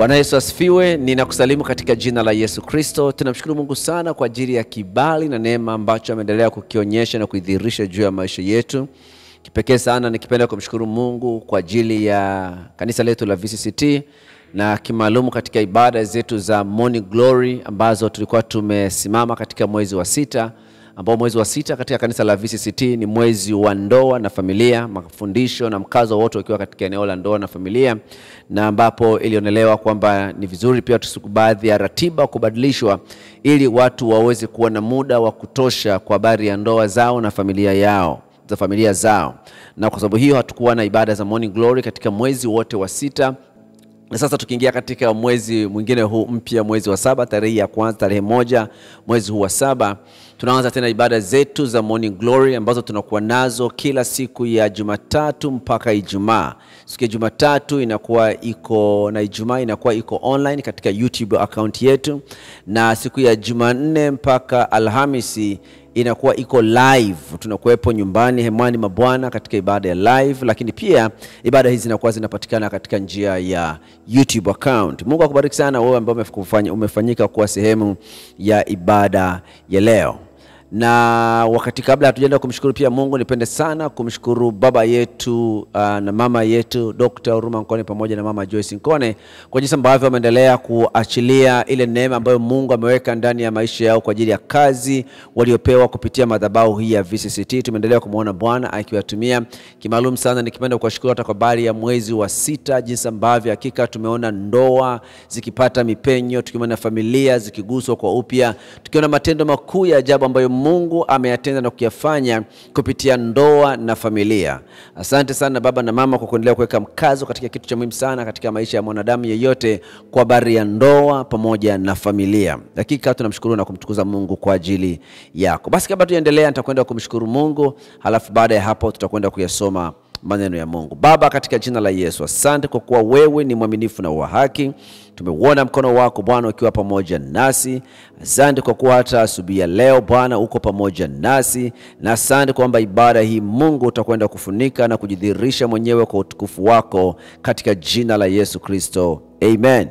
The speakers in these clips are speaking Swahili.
Bwana Yesu asifiwe. Ninakusalimu katika jina la Yesu Kristo. Tunamshukuru Mungu sana kwa ajili ya kibali na neema ambacho ameendelea kukionyesha na kuidhihirisha juu ya maisha yetu. Kipekee sana nikipenda kumshukuru Mungu kwa ajili ya kanisa letu la VCCT na kimaalum katika ibada zetu za Morning Glory ambazo tulikuwa tumesimama katika mwezi wa sita ambao mwezi wa sita katika kanisa la VCCT ni mwezi wa ndoa na familia, mafundisho na mkazo wote ukiwa katika eneo la ndoa na familia, na ambapo ilionelewa kwamba ni vizuri pia tusiku baadhi ya ratiba kubadilishwa ili watu waweze kuwa na muda wa kutosha kwa habari ya ndoa zao na familia yao za familia zao, na kwa sababu hiyo hatukuwa na ibada za Morning Glory katika mwezi wote wa sita na sasa tukiingia katika mwezi mwingine huu mpya, mwezi wa saba, tarehe ya kwanza, tarehe moja mwezi huu wa saba, tunaanza tena ibada zetu za Morning Glory ambazo tunakuwa nazo kila siku ya Jumatatu mpaka Ijumaa. Siku ya Jumatatu inakuwa iko na Ijumaa inakuwa iko online katika YouTube account yetu, na siku ya Jumanne mpaka Alhamisi inakuwa iko live, tunakuwepo nyumbani hemani mwa Bwana katika ibada ya live, lakini pia ibada hizi zinakuwa zinapatikana katika njia ya YouTube account. Mungu akubariki sana wewe ambao umefanya- umefanyika kuwa sehemu ya ibada ya leo na wakati kabla hatujaenda kumshukuru pia Mungu, nipende sana kumshukuru baba yetu uh, na mama yetu Dr. Huruma Nkone pamoja na mama Joyce Nkone kwa jinsi ambavyo wameendelea kuachilia ile neema ambayo Mungu ameweka ndani ya maisha yao kwa ajili ya kazi waliopewa kupitia madhabahu hii ya VCCT. Tumeendelea kumwona Bwana akiwatumia kimaalum sana. Nikipenda kuwashukuru hata kwa habari ya mwezi wa sita, jinsi ambavyo hakika tumeona ndoa zikipata mipenyo, tukiona familia zikiguswa kwa upya, tukiona matendo makuu ya ajabu ambayo Mungu ameyatenda na kuyafanya kupitia ndoa na familia. Asante sana baba na mama kwa kuendelea kuweka mkazo katika kitu cha muhimu sana katika maisha ya mwanadamu yeyote, kwa habari ya ndoa pamoja na familia. Hakika tunamshukuru na kumtukuza Mungu kwa ajili yako. Basi kabla tuendelea, nitakwenda kumshukuru Mungu, halafu baada ya hapo tutakwenda kuyasoma maneno ya Mungu. Baba, katika jina la Yesu, asante kwa kuwa wewe ni mwaminifu na wa haki. Tumeuona mkono wako Bwana ukiwa pamoja nasi. Asante kwa kuwa hata asubuhi ya leo Bwana uko pamoja nasi, na asante kwamba ibada hii Mungu utakwenda kufunika na kujidhihirisha mwenyewe kwa utukufu wako katika jina la Yesu Kristo, amen.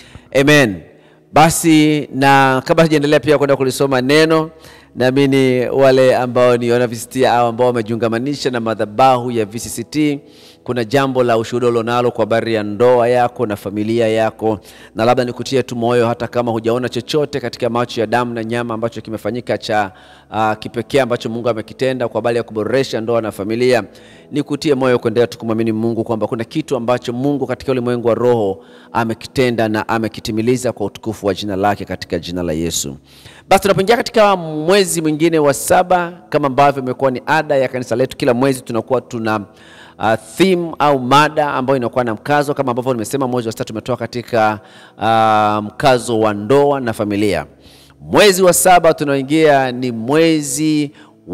Amen. Basi na kabla sijaendelea pia kwenda kulisoma neno, naamini wale ambao ni wana VCCT au ambao wamejiungamanisha na madhabahu ya VCCT, kuna jambo la ushuhuda ulionalo kwa habari ya ndoa yako na familia yako, na labda nikutie tu moyo, hata kama hujaona chochote katika macho ya damu na nyama ambacho kimefanyika cha uh, kipekee ambacho Mungu amekitenda kwa habari ya kuboresha ndoa na familia, nikutie moyo kuendelea tukumwamini Mungu kwamba kuna kitu ambacho Mungu katika ulimwengu wa roho amekitenda na amekitimiliza kwa utukufu wa jina lake katika jina la Yesu. Basi tunapoingia katika mwezi mwingine wa saba, kama ambavyo imekuwa ni ada ya kanisa letu, kila mwezi tunakuwa tuna uh, theme au mada ambayo inakuwa na mkazo kama ambavyo nimesema, mwezi wa sita tumetoka katika uh, mkazo wa ndoa na familia. Mwezi wa saba tunaoingia ni mwezi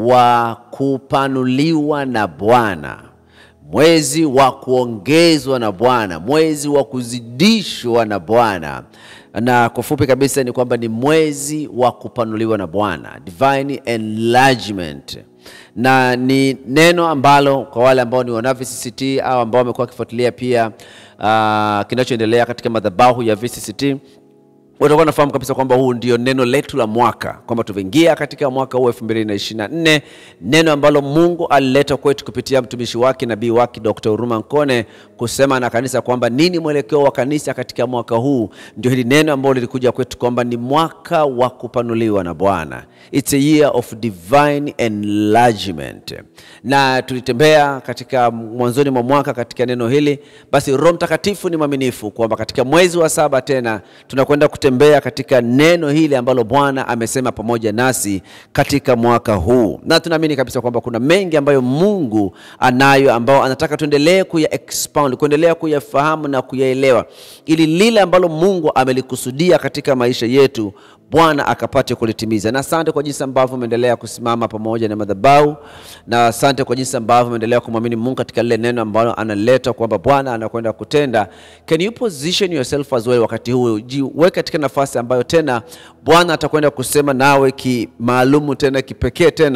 wa kupanuliwa na Bwana, mwezi wa kuongezwa na Bwana, mwezi wa kuzidishwa na Bwana na kwa fupi kabisa ni kwamba ni mwezi wa kupanuliwa na Bwana, divine enlargement, na ni neno ambalo kwa wale ambao ni wana VCCT au ambao wamekuwa wakifuatilia pia uh, kinachoendelea katika madhabahu ya VCCT watakuwa nafahamu kabisa kwamba huu ndio neno letu la mwaka, kwamba tumeingia katika mwaka huu 2024, neno ambalo Mungu alileta kwetu kupitia mtumishi wake nabii wake Dr. Huruma Nkone kusema na kanisa kwamba nini mwelekeo wa kanisa katika mwaka huu. Ndio hili neno ambalo lilikuja kwetu kwamba ni mwaka wa kupanuliwa na Bwana, it's a year of divine enlargement, na tulitembea katika mwanzoni mwa mwaka katika neno hili. Basi Roho Mtakatifu ni mwaminifu kwamba katika mwezi wa saba tena tunakwenda kutembea katika neno hili ambalo Bwana amesema pamoja nasi katika mwaka huu, na tunaamini kabisa kwamba kuna mengi ambayo Mungu anayo ambao anataka tuendelee kuya expound, kuendelea kuyafahamu na kuyaelewa, ili lile ambalo Mungu amelikusudia katika maisha yetu Bwana akapate kulitimiza. Na asante kwa jinsi ambavyo umeendelea kusimama pamoja na madhabahu, na asante kwa jinsi ambavyo umeendelea kumwamini Mungu katika lile neno ambalo analeta kwamba Bwana anakwenda kutenda. Can you position yourself as well wakati huu, jiweke katika nafasi ambayo tena Bwana atakwenda kusema nawe kimaalumu tena kipekee tena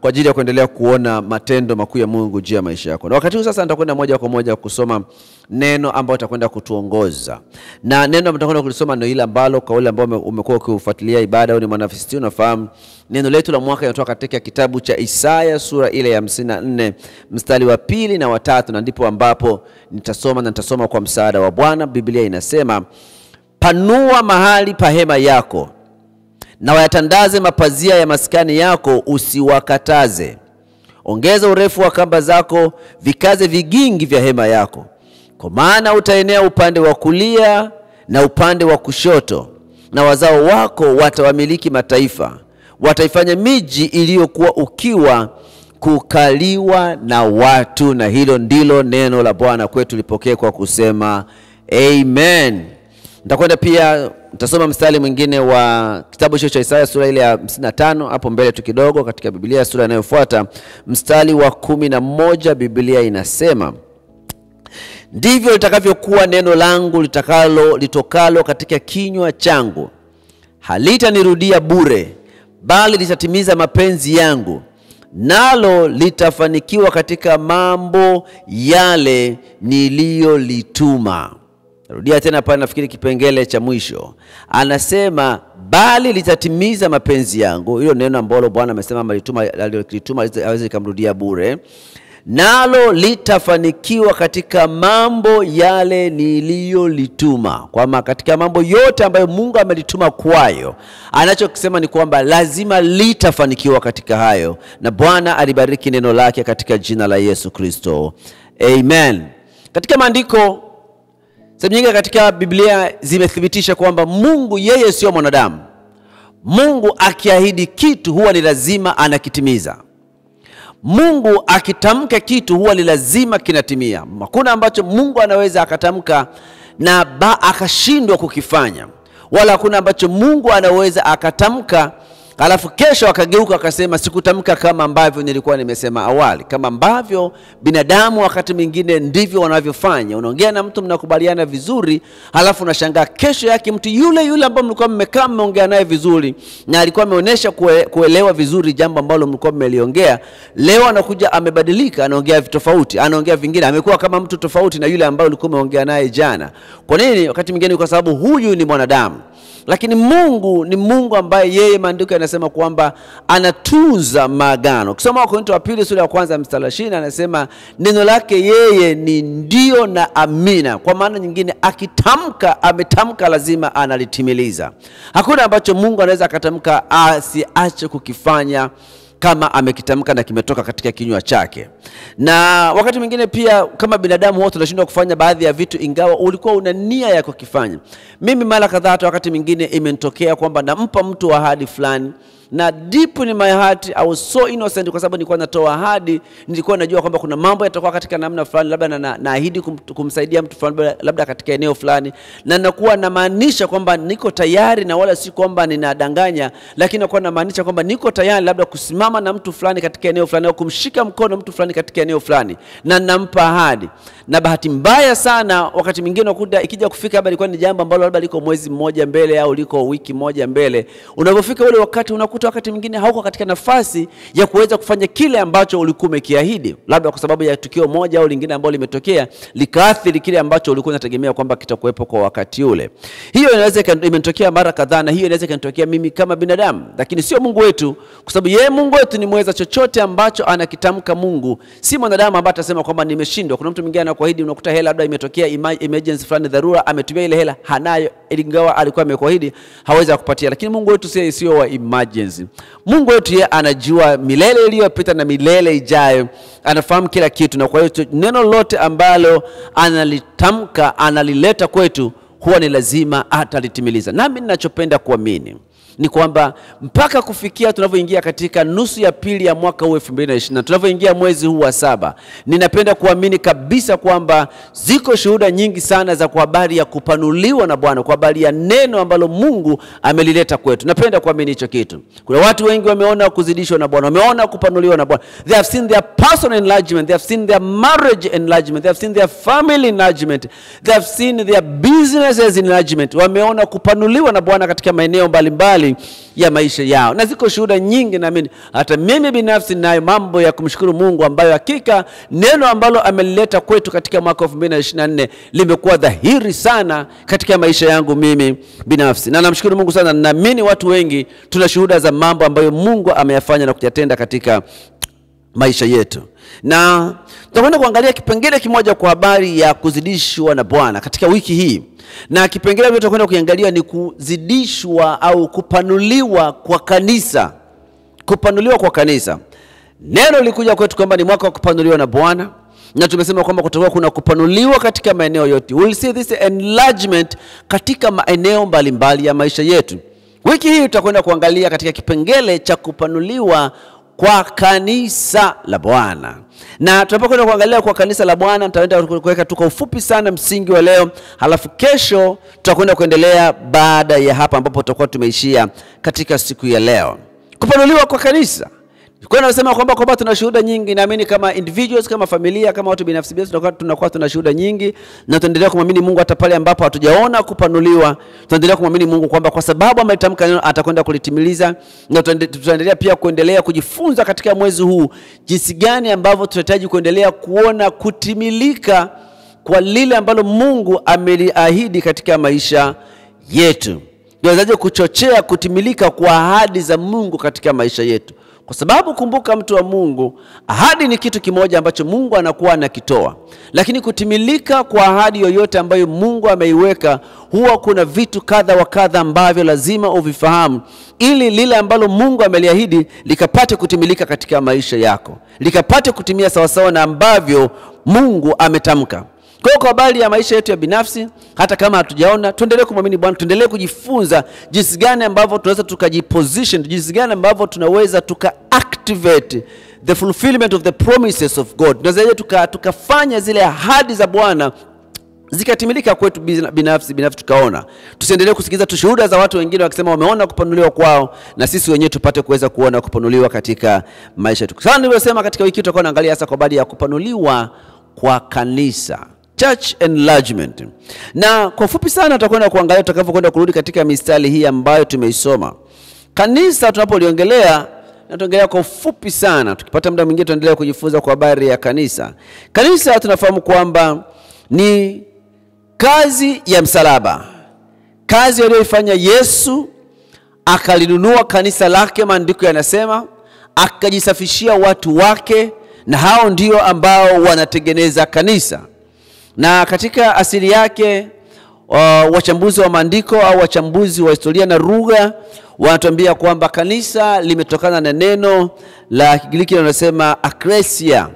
kwa ajili ya kuendelea kuona matendo makuu ya Mungu juu ya maisha yako. Na wakati huu sasa nitakwenda moja kwa moja kusoma neno ambalo utakwenda kutuongoza, na neno ambalo nitakwenda kulisoma ndio ile ambalo kwa wale ambao ume- umekuwa ukifuatilia ibada au ni mwanafisti, unafahamu neno letu la mwaka linatoka katika kitabu cha Isaya sura ile ya 54 mstari wa pili na watatu, na ndipo ambapo nitasoma na nitasoma kwa msaada wa Bwana. Biblia inasema, panua mahali pa hema yako na wayatandaze mapazia ya maskani yako, usiwakataze. Ongeza urefu wa kamba zako, vikaze vigingi vya hema yako, kwa maana utaenea upande wa kulia na upande wa kushoto, na wazao wako watawamiliki mataifa, wataifanya miji iliyokuwa ukiwa kukaliwa na watu. Na hilo ndilo neno la Bwana kwetu, lipokee kwa kusema amen. Nitakwenda pia nitasoma mstari mwingine wa kitabu hicho cha Isaya sura ile ya 55 hapo mbele tu kidogo katika Biblia sura inayofuata mstari wa kumi na moja Biblia inasema ndivyo litakavyokuwa neno langu litakalo litokalo katika kinywa changu, halitanirudia bure, bali litatimiza mapenzi yangu, nalo litafanikiwa katika mambo yale niliyolituma. Narudia tena pale, nafikiri kipengele cha mwisho anasema, bali litatimiza mapenzi yangu. Hilo neno ambalo Bwana amesema alituma alilotuma aweze likamrudia bure, nalo litafanikiwa katika mambo yale niliyolituma. Kwamba katika mambo yote ambayo Mungu amelituma kwayo, anachokisema ni kwamba lazima litafanikiwa katika hayo, na Bwana alibariki neno lake katika jina la Yesu Kristo, amen. Katika maandiko sehemu nyingi katika Biblia zimethibitisha kwamba Mungu yeye sio mwanadamu. Mungu akiahidi kitu huwa ni lazima anakitimiza. Mungu akitamka kitu huwa ni lazima kinatimia. Hakuna ambacho Mungu anaweza akatamka na ba akashindwa kukifanya, wala hakuna ambacho Mungu anaweza akatamka alafu kesho akageuka akasema sikutamka kama ambavyo nilikuwa nimesema awali. Kama ambavyo binadamu wakati mwingine ndivyo wanavyofanya. Unaongea na mtu mnakubaliana vizuri, halafu unashangaa kesho yake mtu yule yule ambao mlikuwa mmekaa mmeongea naye vizuri na alikuwa ameonyesha kue, kuelewa vizuri jambo ambalo mlikuwa mmeliongea, leo anakuja amebadilika, anaongea tofauti, anaongea vingine, amekuwa kama mtu tofauti na yule ambaye ulikuwa umeongea naye jana. Kwa nini? Wakati mwingine kwa sababu huyu ni mwanadamu lakini Mungu ni Mungu ambaye yeye maandiko yanasema kwamba anatunza maagano. Ukisoma Wakorintho wa pili sura ya kwanza mstari wa ishirini anasema neno lake yeye ni ndio na amina. Kwa maana nyingine, akitamka ametamka, lazima analitimiliza. Hakuna ambacho Mungu anaweza akatamka asiache kukifanya kama amekitamka na kimetoka katika kinywa chake. Na wakati mwingine pia kama binadamu wote tunashindwa kufanya baadhi ya vitu, ingawa ulikuwa una nia ya kukifanya. Mimi mara kadhaa, hata wakati mwingine imenitokea kwamba nampa mtu ahadi fulani na deep in my heart I was so innocent, kwa sababu nilikuwa natoa ahadi, nilikuwa najua kwamba kuna mambo yatakuwa katika namna fulani, labda na, na, naahidi kum, kumsaidia mtu fulani, labda katika eneo fulani, na nakuwa namaanisha kwamba niko tayari, na wala si kwamba ninadanganya, lakini nakuwa namaanisha kwamba niko tayari labda kusimama na mtu fulani katika eneo fulani, au kumshika mkono mtu fulani katika eneo fulani, na nampa ahadi. Na bahati mbaya sana, wakati mwingine unakuta ikija kufika labda ilikuwa ni jambo ambalo labda liko mwezi mmoja mbele au liko wiki moja mbele, unapofika ule wakati unakuta wakati mwingine hauko katika nafasi ya kuweza kufanya kile ambacho ulikuwa umekiahidi, labda kwa sababu ya tukio moja au lingine ambalo limetokea likaathiri kile ambacho ulikuwa unategemea kwamba kitakuwepo kwa wakati ule. Hiyo inaweza imenitokea mara kadhaa, na hiyo inaweza ikanitokea mimi kama binadamu, lakini sio Mungu wetu, kwa sababu yeye Mungu wetu ni mweza chochote ambacho anakitamka. Mungu si mwanadamu ambaye atasema kwamba nimeshindwa. Kuna mtu mwingine anakuahidi, unakuta hela labda imetokea emergency fulani, dharura, ametumia ile hela hanayo, ingawa alikuwa amekuahidi hawezi kukupatia. Lakini Mungu wetu sio sio wa emergency. Mungu wetu yeye anajua milele iliyopita na milele ijayo, anafahamu kila kitu, na kwa hiyo neno lote ambalo analitamka analileta kwetu huwa ni lazima atalitimiliza. Nami ninachopenda kuamini ni kwamba mpaka kufikia tunavyoingia katika nusu ya pili ya mwaka huu 2020 tunavyoingia mwezi huu wa saba, ninapenda kuamini kabisa kwamba ziko shuhuda nyingi sana za kwa habari ya kupanuliwa na Bwana, kwa habari ya neno ambalo Mungu amelileta kwetu. Napenda kuamini hicho kitu. Kuna watu wengi wameona kuzidishwa na Bwana, wameona kupanuliwa na Bwana. They have seen their personal enlargement, they have seen their marriage enlargement, they have seen their family enlargement, they have seen their businesses enlargement. Wameona kupanuliwa na Bwana katika maeneo mbalimbali mbalimbali ya maisha yao, na ziko shuhuda nyingi. Naamini hata mimi binafsi ninayo mambo ya kumshukuru Mungu ambayo hakika neno ambalo amelileta kwetu katika mwaka 2024 limekuwa dhahiri sana katika maisha yangu mimi binafsi, na namshukuru Mungu sana. Naamini watu wengi tuna shuhuda za mambo ambayo Mungu ameyafanya na kuyatenda katika maisha yetu, na tutakwenda kuangalia kipengele kimoja kwa habari ya kuzidishwa na Bwana katika wiki hii, na kipengele ambacho tutakwenda kuangalia ni kuzidishwa au kupanuliwa kwa kanisa. Kupanuliwa kwa kanisa, neno lilikuja kwetu kwamba ni mwaka wa kupanuliwa na Bwana, na tumesema kwamba kutakuwa kuna kupanuliwa katika maeneo yote. We'll see this enlargement katika maeneo mbalimbali ya maisha yetu. Wiki hii tutakwenda kuangalia katika kipengele cha kupanuliwa kwa kanisa la Bwana, na tunapokwenda kuangalia kwa kanisa la Bwana nitaenda kuweka tu kwa ufupi sana msingi wa leo, halafu kesho tutakwenda kuendelea baada ya hapa ambapo tutakuwa tumeishia katika siku ya leo. Kupanuliwa kwa kanisa kwa nasema kwamba kwamba tuna shuhuda nyingi. Naamini kama individuals, kama familia, kama watu binafsi binafsi, tunakuwa tunakuwa tuna shuhuda nyingi, na tunaendelea kumwamini Mungu hata pale ambapo hatujaona kupanuliwa. Tunaendelea kumwamini Mungu kwamba kwa sababu amelitamka neno atakwenda kulitimiliza, na tutaendelea pia kuendelea kujifunza katika mwezi huu jinsi gani ambavyo tunahitaji kuendelea kuona kutimilika kwa lile ambalo Mungu ameliahidi katika maisha yetu. Tunawezaje kuchochea kutimilika kwa ahadi za Mungu katika maisha yetu? Kwa sababu kumbuka, mtu wa Mungu, ahadi ni kitu kimoja ambacho Mungu anakuwa anakitoa, lakini kutimilika kwa ahadi yoyote ambayo Mungu ameiweka, huwa kuna vitu kadha wa kadha ambavyo lazima uvifahamu, ili lile ambalo Mungu ameliahidi likapate kutimilika katika maisha yako, likapate kutimia sawasawa na ambavyo Mungu ametamka. Kwa hiyo kwa habari ya maisha yetu ya binafsi, hata kama hatujaona, tuendelee kumwamini Bwana, tuendelee kujifunza jinsi gani ambavyo tunaweza tukajiposition, jinsi gani ambavyo tunaweza tuka activate the fulfillment of the promises of God, tunaweza tuka, tukafanya zile ahadi za Bwana zikatimilika kwetu binafsi binafsi, tukaona. Tusiendelee kusikiliza tu shuhuda za watu wengine wakisema wameona kupanuliwa kwao, na sisi wenyewe tupate kuweza kuona kupanuliwa katika maisha yetu. Sana nilivyosema, katika wiki tutakuwa naangalia hasa kwa habari ya kupanuliwa kwa kanisa church enlargement, na kwa fupi sana tutakwenda kuangalia tutakavyokwenda kurudi katika mistari hii ambayo tumeisoma. Kanisa tunapoliongelea na tuongelea kwa ufupi sana, tukipata muda mwingine tuendelea kujifunza kwa habari ya kanisa. Kanisa tunafahamu kwamba ni kazi ya msalaba, kazi aliyoifanya Yesu, akalinunua kanisa lake, maandiko yanasema, akajisafishia watu wake, na hao ndio ambao wanatengeneza kanisa na katika asili yake uh, wachambuzi wa maandiko au wachambuzi wa historia na lugha wanatuambia kwamba kanisa limetokana na neno la Kigiriki linalosema aklesia.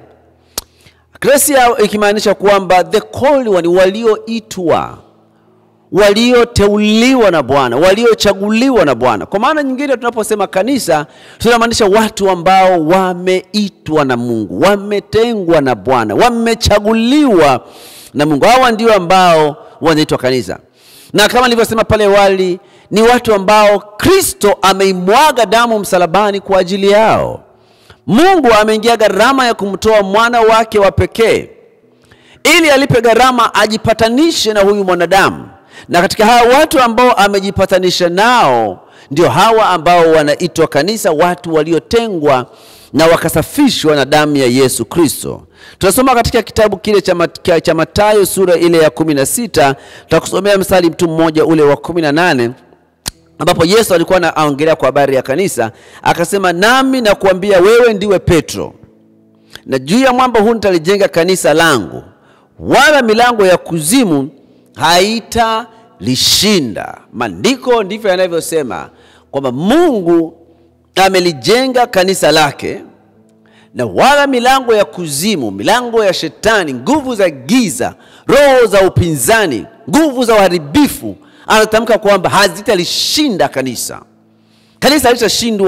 Aklesia ikimaanisha kwamba the called one, walioitwa, walioteuliwa na Bwana, waliochaguliwa na Bwana. Kwa maana nyingine, tunaposema kanisa tunamaanisha watu ambao wameitwa na Mungu, wametengwa na Bwana, wamechaguliwa na Mungu. Hawa ndio ambao wanaitwa kanisa, na kama nilivyosema pale awali, ni watu ambao Kristo ameimwaga damu msalabani kwa ajili yao. Mungu ameingia gharama ya kumtoa mwana wake wa pekee ili alipe gharama ajipatanishe na huyu mwanadamu, na katika hawa watu ambao amejipatanisha nao ndio hawa ambao wanaitwa kanisa, watu waliotengwa na wakasafishwa na damu ya Yesu Kristo. Tunasoma katika kitabu kile cha Mathayo sura ile ya kumi na sita tutakusomea mstari mtu mmoja ule wa kumi na nane ambapo Yesu alikuwa anaongelea kwa habari ya kanisa, akasema, nami nakuambia wewe ndiwe Petro, na juu ya mwamba huu nitalijenga kanisa langu, wala milango ya kuzimu haitalishinda. Maandiko ndivyo yanavyosema kwamba Mungu amelijenga kanisa lake na wala milango ya kuzimu, milango ya shetani, nguvu za giza, roho za upinzani, nguvu za uharibifu, anatamka kwamba hazitalishinda kanisa. Kanisa halitashindwa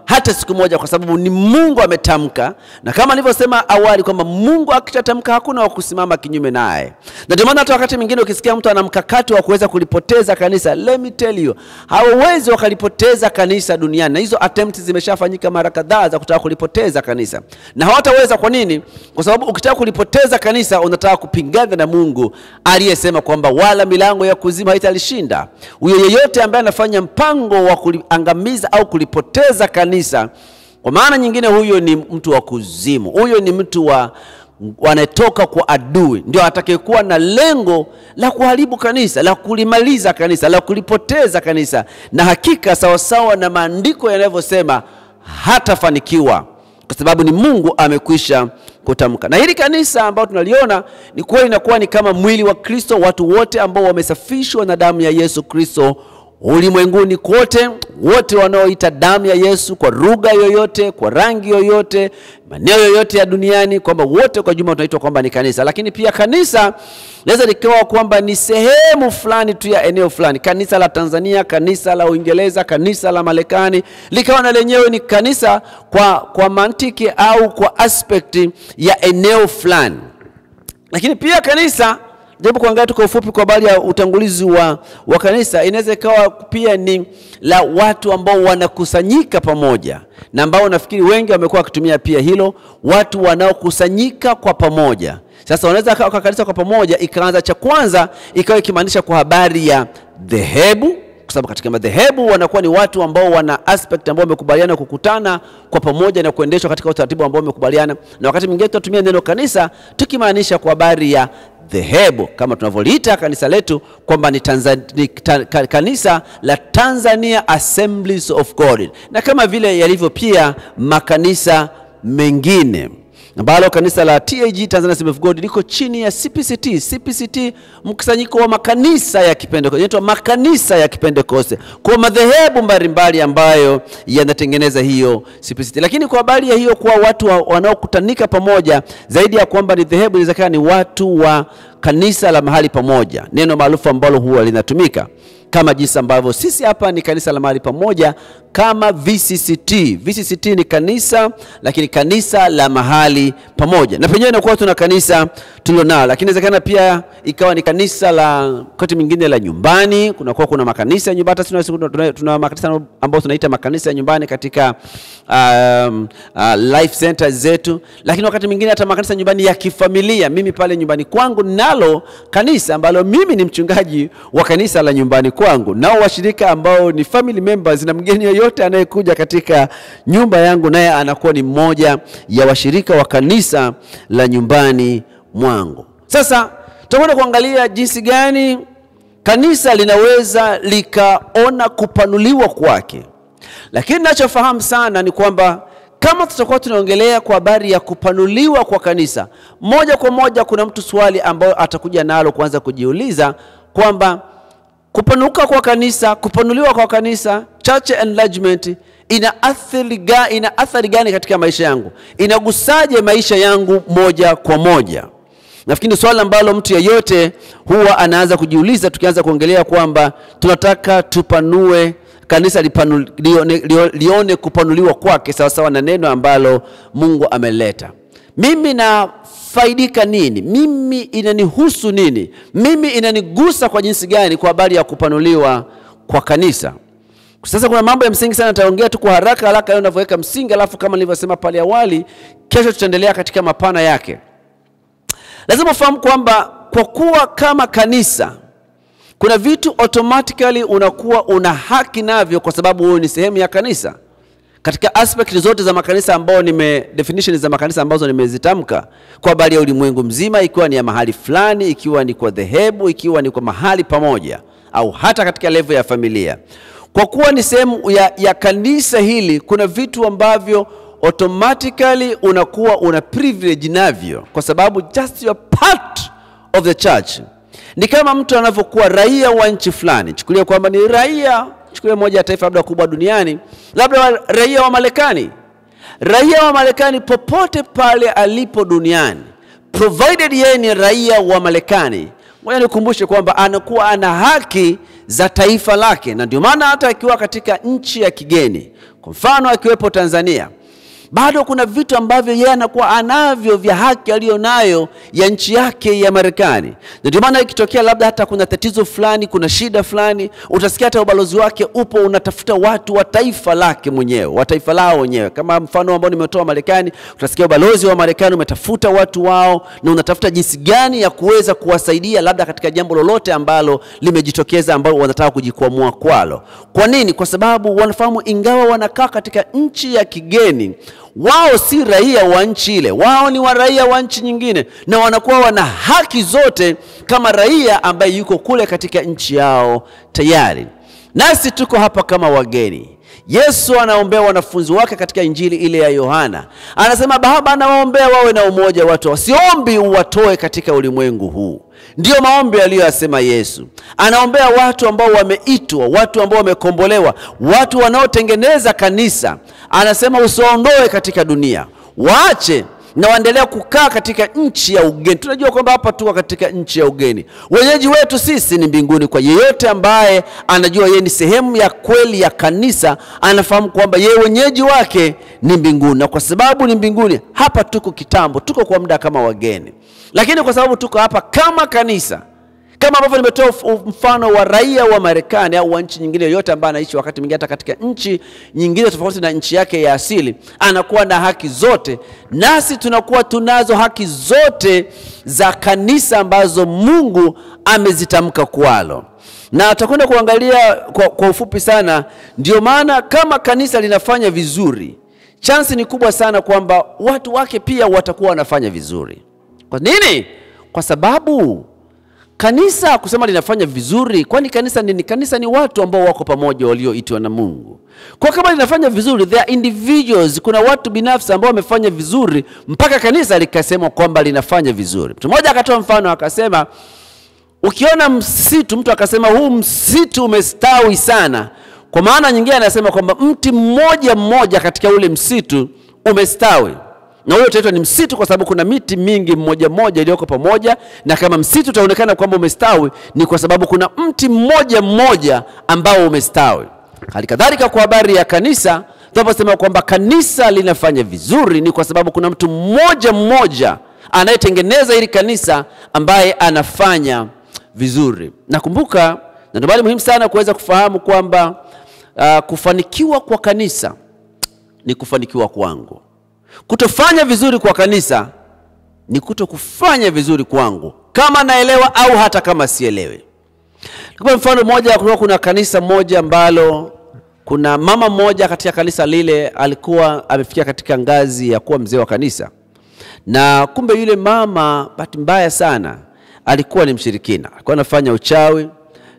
hata siku moja, kwa sababu ni Mungu ametamka, na kama nilivyosema awali kwamba Mungu akishatamka hakuna wa kusimama kinyume naye, na ndio maana hata wakati mwingine ukisikia mtu ana mkakati wa kuweza kulipoteza kanisa, let me tell you, hawawezi wakalipoteza kanisa duniani, na hizo attempt zimeshafanyika mara kadhaa za kutaka kulipoteza kanisa, na hawataweza. Kwa nini? Kwa sababu ukitaka kulipoteza kanisa unataka kupingana na Mungu aliyesema kwamba wala milango ya kuzimu haitalishinda. Huyo yeyote ambaye anafanya mpango wa kuliangamiza au kulipoteza kanisa, kwa maana nyingine, huyo ni mtu wa kuzimu, huyo ni mtu wa wanatoka kwa adui, ndio atakayekuwa na lengo la kuharibu kanisa, la kulimaliza kanisa, la kulipoteza kanisa, na hakika sawasawa na maandiko yanavyosema hatafanikiwa kwa sababu ni Mungu amekwisha kutamka. Na hili kanisa ambalo tunaliona ni kweli inakuwa ni kama mwili wa Kristo, watu wote ambao wamesafishwa na damu ya Yesu Kristo ulimwenguni kote, wote wanaoita damu ya Yesu kwa lugha yoyote, kwa rangi yoyote, maeneo yoyote ya duniani, kwamba wote kwa jumla tunaitwa kwamba ni kanisa. Lakini pia kanisa naweza likawa kwamba ni sehemu fulani tu ya eneo fulani, kanisa la Tanzania, kanisa la Uingereza, kanisa la Marekani, likawa na lenyewe ni kanisa kwa, kwa mantiki au kwa aspekti ya eneo fulani. Lakini pia kanisa Jaribu kuangalia tu kwa ufupi kwa habari ya utangulizi wa, wa kanisa. Inaweza ikawa pia ni la watu ambao wanakusanyika pamoja, na ambao nafikiri wengi wamekuwa wakitumia pia hilo, watu wanaokusanyika kwa pamoja. Sasa wanaweza kaa kwa kanisa kwa pamoja, ikaanza cha kwanza ikawa ikimaanisha kwa habari ya dhehebu kwa sababu katika madhehebu wanakuwa ni watu ambao wana aspect ambao wamekubaliana kukutana kwa pamoja na kuendeshwa katika utaratibu ambao wamekubaliana, na wakati mwingine tunatumia neno kanisa tukimaanisha kwa habari ya dhehebu kama tunavyoliita kanisa letu kwamba ni, ni ta, ka, kanisa la Tanzania Assemblies of God, na kama vile yalivyo pia makanisa mengine ambalo kanisa la TAG Tanzania Assembly of God liko chini ya CPCT. CPCT mkusanyiko wa makanisa ya Kipentekoste, inaitwa makanisa ya Kipentekoste, kwa madhehebu mbalimbali ambayo yanatengeneza hiyo CPCT. Lakini kwa habari ya hiyo kuwa watu wa, wanaokutanika pamoja, zaidi ya kwamba ni dhehebu, inawezekana ni watu wa kanisa la mahali pamoja, neno maarufu ambalo huwa linatumika kama jinsi ambavyo sisi hapa ni kanisa la mahali pamoja kama VCCT. VCCT ni kanisa lakini kanisa la mahali pamoja, na penyewe inakuwa tuna kanisa tulionao, lakini inawezekana pia ikawa ni kanisa la wakati mwingine la nyumbani. Kunakuwa kuna makanisa ya nyumbani, hata tuna, tuna, tuna makanisa ambayo tunaita makanisa ya nyumbani katika um, uh, life centers zetu, lakini wakati mwingine hata makanisa nyumbani ya kifamilia. Mimi pale nyumbani kwangu nalo kanisa ambalo mimi ni mchungaji wa kanisa la nyumbani kwangu, nao washirika ambao ni family members, na mgeni yoyote anayekuja katika nyumba yangu naye anakuwa ni mmoja ya washirika wa kanisa la nyumbani mwangu. Sasa tutakwenda kuangalia jinsi gani kanisa linaweza likaona kupanuliwa kwake, lakini nachofahamu sana ni kwamba kama tutakuwa tunaongelea kwa habari ya kupanuliwa kwa kanisa, moja kwa moja kuna mtu swali ambayo atakuja nalo kuanza kujiuliza kwamba kupanuka kwa kanisa, kupanuliwa kwa kanisa, church enlargement ina athari gani, ina athari gani katika maisha yangu? Inagusaje maisha yangu moja kwa moja? Nafikiri swali ambalo mtu yeyote huwa anaanza kujiuliza tukianza kuongelea kwamba tunataka tupanue kanisa lipanu, lione, lione kupanuliwa kwake sawasawa na neno ambalo Mungu ameleta. Mimi nafaidika nini? Mimi inanihusu nini? Mimi inanigusa kwa jinsi gani kwa habari ya kupanuliwa kwa kanisa? Sasa kuna mambo ya msingi sana, nitaongea tu kwa haraka haraka leo ninavyoweka msingi, alafu kama nilivyosema pale awali, kesho tutaendelea katika mapana yake. Lazima ufahamu kwamba kwa kuwa kama kanisa kuna vitu automatically unakuwa una haki navyo, kwa sababu wewe ni sehemu ya kanisa katika aspect zote za makanisa ambao nime definition za makanisa ambazo nimezitamka kwa habari ya ulimwengu mzima, ikiwa ni ya mahali fulani, ikiwa ni kwa dhehebu, ikiwa ni kwa mahali pamoja, au hata katika level ya familia. Kwa kuwa ni sehemu ya, ya kanisa hili, kuna vitu ambavyo automatically unakuwa una privilege navyo, kwa sababu just you are part of the church. Ni kama mtu anavyokuwa raia wa nchi fulani, chukulia kwamba ni raia chukulia moja ya taifa labda kubwa duniani, labda wa, raia wa Marekani. Raia wa Marekani popote pale alipo duniani, provided yeye ni raia wa Marekani, Ngoja nikumbushe kwamba anakuwa ana haki za taifa lake, na ndio maana hata akiwa katika nchi ya kigeni, kwa mfano akiwepo Tanzania, bado kuna vitu ambavyo yeye anakuwa anavyo vya haki aliyonayo ya nchi yake ya Marekani. Na ndio maana ikitokea labda hata kuna tatizo fulani, kuna shida fulani, utasikia hata ubalozi wake upo unatafuta watu wa taifa lake mwenyewe, wa taifa lao wenyewe. Kama mfano ambao nimetoa Marekani, utasikia ubalozi wa Marekani umetafuta watu wao na unatafuta jinsi gani ya kuweza kuwasaidia labda katika jambo lolote ambalo limejitokeza ambalo wanataka kujikwamua kwalo. Kwa nini? Kwa sababu wanafahamu ingawa wanakaa katika nchi ya kigeni wao si raia wa nchi ile, wao ni wa raia wa nchi nyingine, na wanakuwa wana haki zote kama raia ambaye yuko kule katika nchi yao tayari. Nasi tuko hapa kama wageni. Yesu anaombea wanafunzi wake katika injili ile ya Yohana, anasema Baba anawaombea wawe na umoja watu, wasiombi uwatoe katika ulimwengu huu. Ndiyo maombi aliyoyasema Yesu. Anaombea watu ambao wameitwa, watu ambao wamekombolewa, watu wanaotengeneza kanisa. Anasema usiwaondoe katika dunia, waache na waendelea kukaa katika nchi ya ugeni. Tunajua kwamba hapa tuko katika nchi ya ugeni, wenyeji wetu sisi ni mbinguni. Kwa yeyote ambaye anajua yeye ni sehemu ya kweli ya kanisa, anafahamu kwamba yeye wenyeji wake ni mbinguni, na kwa sababu ni mbinguni, hapa tuko kitambo, tuko kwa muda kama wageni, lakini kwa sababu tuko hapa kama kanisa kama ambavyo nimetoa mfano wa raia wa Marekani au wa nchi nyingine yoyote ambaye anaishi wakati mwingine hata katika nchi nyingine tofauti na nchi yake ya asili, anakuwa na haki zote, nasi tunakuwa tunazo haki zote za kanisa ambazo Mungu amezitamka kwalo, na tutakwenda kuangalia kwa, kwa ufupi sana. Ndio maana kama kanisa linafanya vizuri, chansi ni kubwa sana kwamba watu wake pia watakuwa wanafanya vizuri. Kwa nini? Kwa sababu kanisa kusema linafanya vizuri, kwani kanisa nini? Kanisa ni watu ambao wako pamoja walioitwa na Mungu. Kwa kama linafanya vizuri, there are individuals, kuna watu binafsi ambao wamefanya vizuri mpaka kanisa likasema kwamba linafanya vizuri. Mtu mmoja akatoa mfano akasema, ukiona msitu, mtu akasema huu msitu umestawi sana, kwa maana nyingine anasema kwamba mti mmoja mmoja katika ule msitu umestawi na huyo utaitwa ni msitu kwa sababu kuna miti mingi mmoja mmoja iliyoko pamoja, na kama msitu utaonekana kwamba umestawi ni kwa sababu kuna mti mmoja mmoja ambao umestawi. Hali kadhalika kwa habari ya kanisa, tunaposema kwamba kanisa linafanya vizuri ni kwa sababu kuna mtu mmoja mmoja anayetengeneza hili kanisa ambaye anafanya vizuri. Nakumbuka, na ndio maana muhimu sana kuweza kufahamu kwamba uh, kufanikiwa kwa kanisa ni kufanikiwa kwangu Kutofanya vizuri kwa kanisa ni kuto kufanya vizuri kwangu, kama naelewa au hata kama sielewi. Kwa mfano mmoja, kulikuwa kuna kanisa moja ambalo kuna mama mmoja katika kanisa lile alikuwa amefikia katika ngazi ya kuwa mzee wa kanisa, na kumbe yule mama, bahati mbaya sana, alikuwa ni mshirikina, alikuwa anafanya uchawi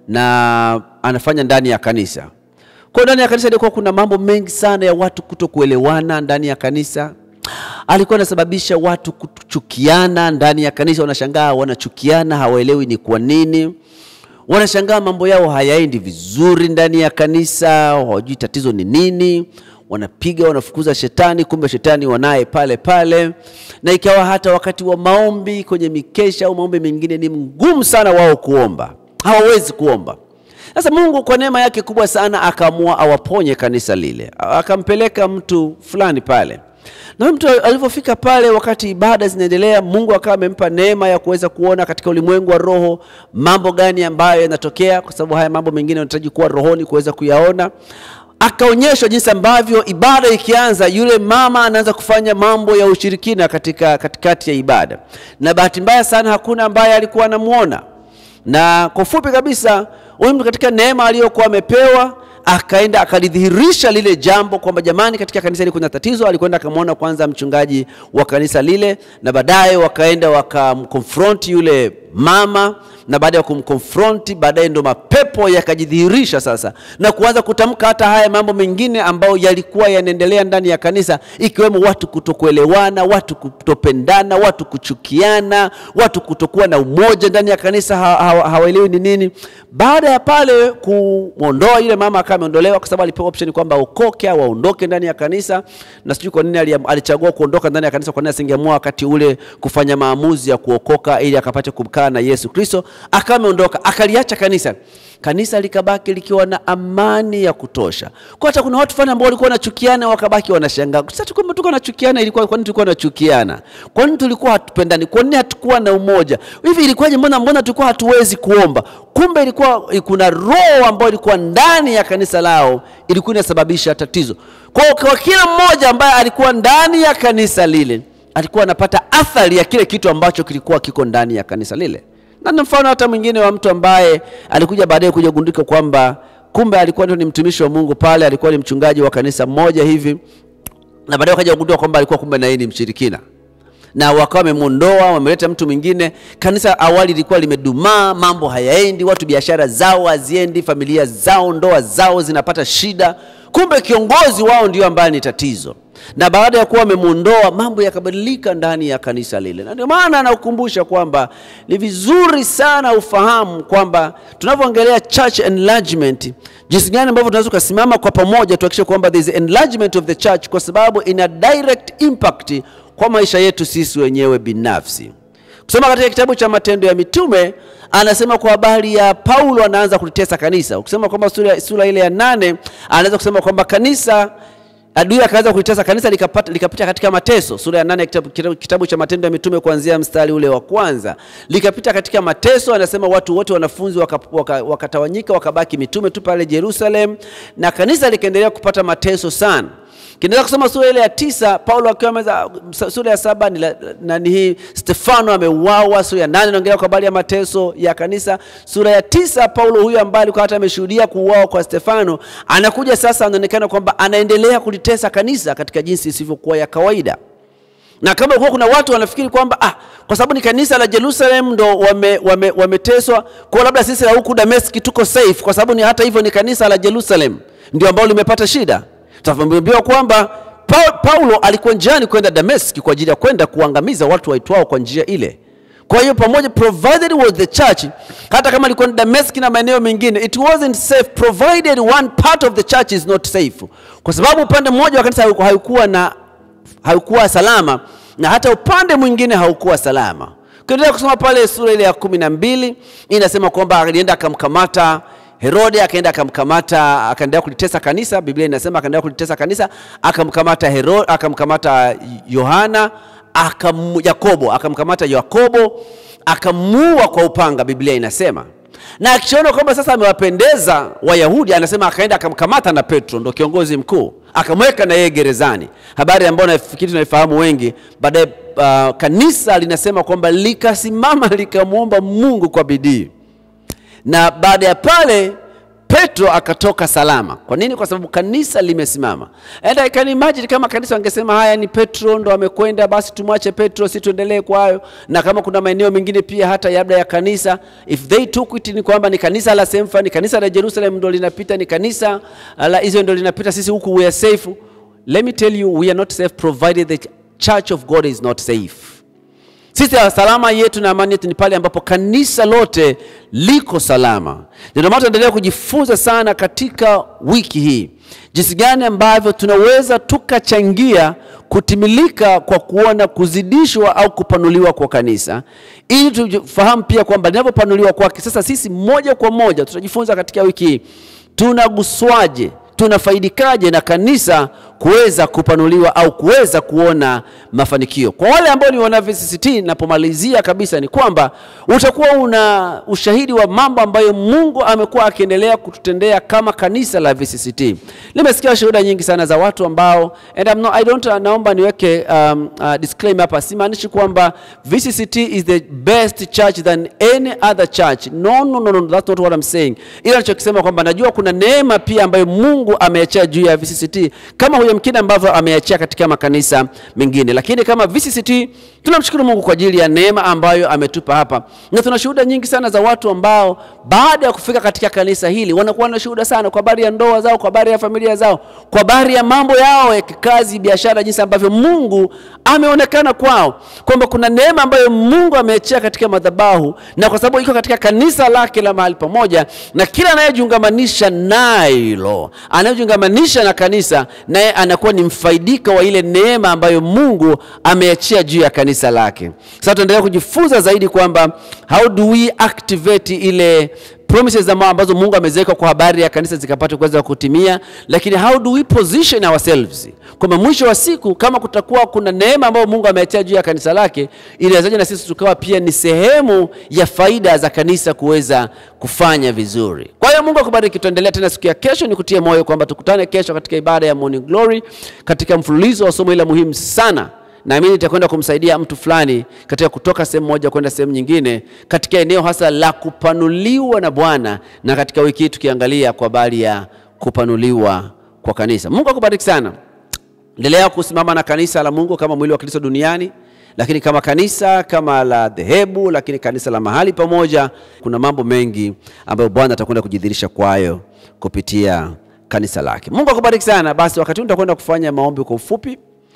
na anafanya ndani ya kanisa. Kwa ndani ya kanisa ilikuwa kuna mambo mengi sana ya watu kuto kuelewana ndani ya kanisa. Alikuwa anasababisha watu kuchukiana ndani ya kanisa. Wanashangaa wanachukiana, hawaelewi ni kwa nini. Wanashangaa mambo yao hayaendi vizuri ndani ya kanisa, hawajui tatizo ni nini. Wanapiga, wanafukuza shetani, kumbe shetani wanaye pale pale. Na ikawa hata wakati wa maombi, kwenye mikesha au maombi mengine, ni mgumu sana wao kuomba, hawawezi kuomba. Sasa Mungu kwa neema yake kubwa sana akaamua awaponye kanisa lile, akampeleka mtu fulani pale, na mtu alivyofika pale, wakati ibada zinaendelea, Mungu akawa amempa neema ya kuweza kuona katika ulimwengu wa roho mambo gani ambayo yanatokea, kwa sababu haya mambo mengine yanahitaji kuwa rohoni kuweza kuyaona. Akaonyeshwa jinsi ambavyo ibada ikianza, yule mama anaanza kufanya mambo ya ushirikina katika katikati ya ibada, na bahati mbaya sana hakuna ambaye alikuwa anamwona na kwa ufupi kabisa huyu mtu katika neema aliyokuwa amepewa akaenda akalidhihirisha lile jambo kwamba jamani, katika kanisa hili kuna tatizo. Alikwenda akamwona kwanza mchungaji wa kanisa lile, na baadaye wakaenda wakamkonfronti yule mama, na baada ya kumkonfronti, baadaye ndo mapepo yakajidhihirisha sasa na kuanza kutamka hata haya mambo mengine ambayo yalikuwa yanaendelea ndani ya kanisa, ikiwemo watu kutokuelewana, watu kutopendana, watu kuchukiana, watu kutokuwa na umoja ndani ya kanisa, hawaelewi ni nini. Baada ya pale kumwondoa yule mama, akawa ameondolewa kwa sababu alipewa option kwamba aokoke au aondoke ndani ya kanisa, na sijui kwa nini alichagua kuondoka ndani ya kanisa. Kwa nini asingeamua wakati ule kufanya maamuzi ya kuokoka ili akapate kukaa kukaa na Yesu Kristo, akawa ameondoka, akaliacha kanisa kanisa likabaki likiwa na amani ya kutosha. Kwa hata kuna watu fulani ambao walikuwa wanachukiana wakabaki wanashangaa, sasa tulikuwa tulikuwa tunachukiana, ilikuwa kwa nini tulikuwa tunachukiana? Kwa nini tulikuwa hatupendani? Kwa nini hatukuwa na umoja? Hivi ilikuwaje? Mbona mbona tulikuwa hatuwezi kuomba? Kumbe ilikuwa kuna roho ambayo ilikuwa ndani ya kanisa lao, ilikuwa inasababisha tatizo. Kwa hiyo kwa kila mmoja ambaye alikuwa ndani ya kanisa lile, alikuwa anapata athari ya kile kitu ambacho kilikuwa kiko ndani ya kanisa lile na ni mfano hata mwingine wa mtu ambaye alikuja baadaye kuja kugundika kwamba kumbe alikuwa ndio ni mtumishi wa Mungu pale, alikuwa ni mchungaji wa kanisa moja hivi, na baadaye wakaja kugundua kwamba alikuwa kumbe na yeye ni mshirikina, na wakawa wamemwondoa, wameleta mtu mwingine. Kanisa awali lilikuwa limedumaa, mambo hayaendi, watu biashara zao haziendi, familia zao, ndoa zao zinapata shida. Kumbe kiongozi wao ndio ambaye ni tatizo na baada ya kuwa wamemwondoa mambo yakabadilika ndani ya kanisa lile, na ndio maana anakukumbusha kwamba ni vizuri sana ufahamu kwamba tunavyoongelea church enlargement, jinsi gani ambavyo tunaweza kusimama kwa pamoja tuhakikishe kwamba there is enlargement of the church, kwa sababu ina direct impact kwa maisha yetu sisi wenyewe binafsi. Kusoma katika kitabu cha Matendo ya Mitume anasema kwa habari ya Paulo anaanza kulitesa kanisa. Ukisema kwamba sura, sura ile ya nane anaweza kusema kwamba kanisa adui akaanza kulitesa kanisa likapata, likapita katika mateso. Sura ya nane kitabu, kitabu, kitabu cha Matendo ya Mitume kuanzia mstari ule wa kwanza, likapita katika mateso. Anasema watu wote wanafunzi wakatawanyika, waka, waka wakabaki mitume tu pale Jerusalem, na kanisa likaendelea kupata mateso sana. Kiendelea kusoma sura ile ya tisa, Paulo akiwa meza, sura ya saba ni nani hii, Stefano ameuawa. Sura ya nane inaongelea kwa habari ya mateso ya kanisa. Sura ya tisa, Paulo huyu ambaye alikuwa hata ameshuhudia kuuawa kwa Stefano, anakuja sasa, anaonekana kwamba anaendelea kulitesa kanisa katika jinsi isivyokuwa ya kawaida na kama kuwa kuna watu wanafikiri kwamba ah, kwa sababu ni kanisa la Jerusalem ndo wameteswa wame, wame kwa labda sisi la huku Dameski tuko safe, kwa sababu ni hata hivyo ni kanisa la Jerusalem ndio ambalo limepata shida tutaambiwa kwamba Paulo alikuwa njiani kwenda Dameski kwa ajili ya kwenda kuangamiza watu waitwao kwa njia ile. Kwa hiyo pamoja, provided was the church, hata kama alikuwa Dameski na maeneo mengine, it wasn't safe provided one part of the church is not safe, kwa sababu upande mmoja wa kanisa haukuwa na haukuwa salama na hata upande mwingine haukuwa salama. Ukiendelea kusoma pale sura ile ya kumi na mbili inasema kwamba alienda akamkamata Herode akaenda akamkamata, akaendelea kulitesa kanisa. Biblia inasema akaendelea kulitesa kanisa, akamkamata Herode, akamkamata Yohana, akam Yakobo, akamkamata Yakobo, akamuua kwa upanga, Biblia inasema. Na akiona kwamba sasa amewapendeza Wayahudi, anasema akaenda akamkamata na Petro, ndo kiongozi mkuu, akamweka na yeye gerezani, habari ambayo nafikiri tunaifahamu wengi. Baadaye uh, kanisa linasema kwamba likasimama likamwomba Mungu kwa bidii na baada ya pale Petro akatoka salama. Kwa nini? Kwa sababu kanisa limesimama. And I can imagine kama kanisa wangesema haya, ni Petro ndo amekwenda, basi tumwache Petro, si tuendelee kwayo. Na kama kuna maeneo mengine pia hata labda ya kanisa, if they took it, ni kwamba ni kanisa la Semfa, ni kanisa la Jerusalem ndo linapita, ni kanisa la Israel ndo linapita, sisi huku we are safe. Let me tell you, we are not safe provided the church of God is not safe. Sisi salama yetu na amani yetu ni pale ambapo kanisa lote liko salama. Ndio maana tunaendelea kujifunza sana katika wiki hii jinsi gani ambavyo tunaweza tukachangia kutimilika kwa kuona kuzidishwa au kupanuliwa kwa kanisa, ili tufahamu pia kwamba linavyopanuliwa kwake, sasa sisi moja kwa moja tutajifunza katika wiki hii tunaguswaje, tunafaidikaje na kanisa kuweza kupanuliwa au kuweza kuona mafanikio. Kwa wale ambao ni wana VCCT, napomalizia kabisa ni kwamba utakuwa una ushahidi wa mambo ambayo Mungu amekuwa akiendelea kututendea kama kanisa la VCCT. Nimesikia shuhuda nyingi sana za watu ambao and I'm not, I don't, naomba niweke um, uh, disclaimer hapa, simaanishi kwamba VCCT is the best church than any other church. No, no, no, no, that's not what I'm saying. Ila nachokisema kwamba najua kuna neema pia ambayo Mungu ameachia juu ya VCCT kama huyo mkine ambavyo ameachia katika makanisa mengine, lakini kama VCCT tunamshukuru Mungu kwa ajili ya neema ambayo ametupa hapa, na tuna shuhuda nyingi sana za watu ambao baada ya kufika katika kanisa hili wanakuwa na shuhuda sana kwa habari ya ndoa zao, kwa habari ya familia zao, kwa habari ya mambo yao ya kikazi, biashara, jinsi ambavyo Mungu ameonekana kwao, kwamba kuna neema ambayo Mungu ameachia katika madhabahu, na kwa sababu iko katika kanisa lake la mahali pamoja, na kila anayejiungamanisha nalo anayojiungamanisha na kanisa, naye anakuwa ni mfaidika wa ile neema ambayo Mungu ameachia juu ya kanisa lake. Sasa tunaendelea kujifunza zaidi kwamba how do we activate ile promises ambazo Mungu ameziweka kwa habari ya kanisa zikapata kuweza kutimia, lakini how do we position ourselves kwamba mwisho wa siku kama kutakuwa kuna neema ambayo Mungu ameachia juu ya kanisa lake, inawezaje na sisi tukawa pia ni sehemu ya faida za kanisa kuweza kufanya vizuri. Kwa hiyo Mungu akubariki. Tuendelea tena siku ya kesho, nikutie moyo kwamba tukutane kesho katika ibada ya Morning Glory katika mfululizo wa somo ile muhimu sana naamini itakwenda kumsaidia mtu fulani katika kutoka sehemu moja kwenda sehemu nyingine katika eneo hasa la kupanuliwa na Bwana, na katika wiki hii tukiangalia kwa habari ya kupanuliwa kwa kanisa. Mungu akubariki sana. Endelea kusimama na kanisa la Mungu kama mwili wa Kristo duniani, lakini kama kanisa kama la dhehebu, lakini kanisa la mahali pamoja. Kuna mambo mengi ambayo Bwana atakwenda kujidhihirisha kwayo kupitia kanisa lake. Mungu akubariki sana. Basi wakati huu tutakwenda kufanya maombi kwa ufupi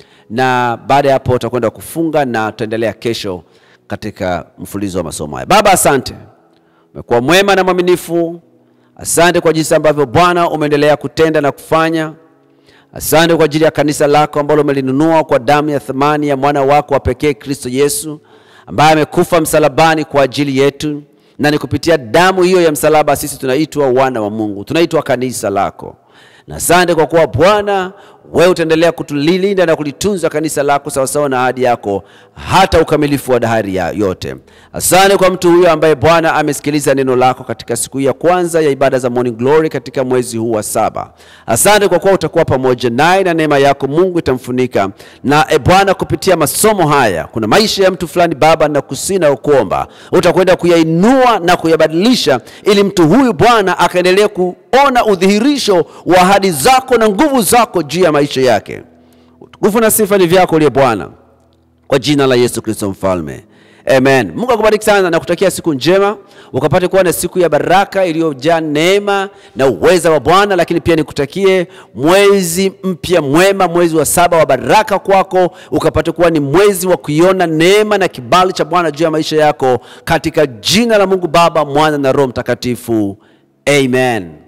na baada ya hapo utakwenda kufunga na tutaendelea kesho katika mfululizo wa masomo haya. Baba, asante, umekuwa mwema na mwaminifu. Asante kwa jinsi ambavyo Bwana umeendelea kutenda na kufanya. Asante kwa ajili ya kanisa lako ambalo umelinunua kwa damu ya thamani ya mwana wako wa pekee Kristo Yesu, ambaye amekufa msalabani kwa ajili yetu, na ni kupitia damu hiyo ya msalaba sisi tunaitwa wana wa Mungu, tunaitwa kanisa lako na asante kwa kuwa Bwana wewe utaendelea kutulilinda na kulitunza kanisa lako sawasawa na ahadi yako hata ukamilifu wa dahari ya yote. Asante kwa mtu huyo ambaye Bwana amesikiliza neno lako katika siku ya kwanza ya ibada za Morning Glory katika mwezi huu wa saba. Asante kwa kuwa utakuwa pamoja naye na neema yako Mungu itamfunika na e Bwana, kupitia masomo haya kuna maisha ya mtu fulani Baba, na kusina ukuomba utakwenda kuyainua na kuyabadilisha, ili mtu huyu Bwana akaendelee kuona udhihirisho wa ahadi zako na nguvu zako juu ya maisha yake. Utukufu na sifa ni vyako uliye Bwana, kwa jina la Yesu Kristo mfalme, amen. Mungu akubariki sana na kutakia siku njema, ukapate kuwa na siku ya baraka iliyojaa neema na uweza wa Bwana. Lakini pia nikutakie mwezi mpya mwema, mwezi wa saba wa baraka kwako, ukapate kuwa ni mwezi wa kuiona neema na kibali cha Bwana juu ya maisha yako, katika jina la Mungu Baba, Mwana na Roho Mtakatifu, amen.